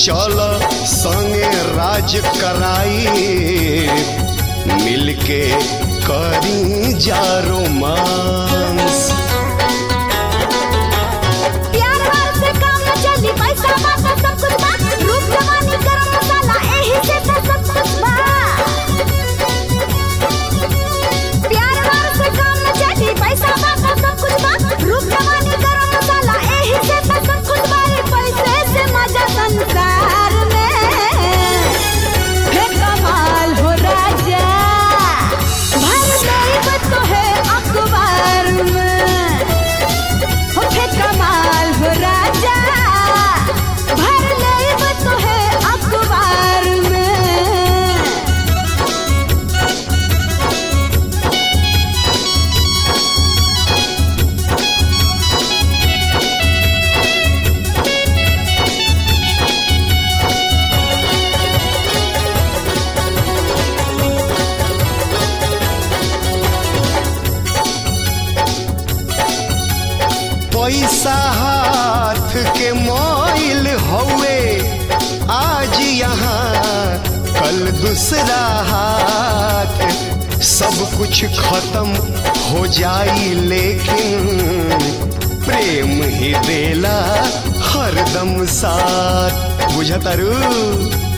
चल संगे राज कराई मिलके करी जा रोमांस प्यार वार से काम न चली पैसा बात सब कुछ बा रूप जवानी गरम मसाला एही से तो सब कुछ बा प्यार वार से काम न चली पैसा बात सब कुछ बा रूप जवानी गरम मसाला एही से तो सब कुछ बा रे पैसे से मजा संसार में हे कमाल हो राजा भर गई तो है अखबार में होठे कमाल हो राजा भर लेब तो है अखबार में पैसा हाथ के मोइल हौवे आज यहाँ कल दूसरा हाथ सब कुछ खत्म हो जाई लेकिन प्रेम ही देला हरदम साथ बुझतारू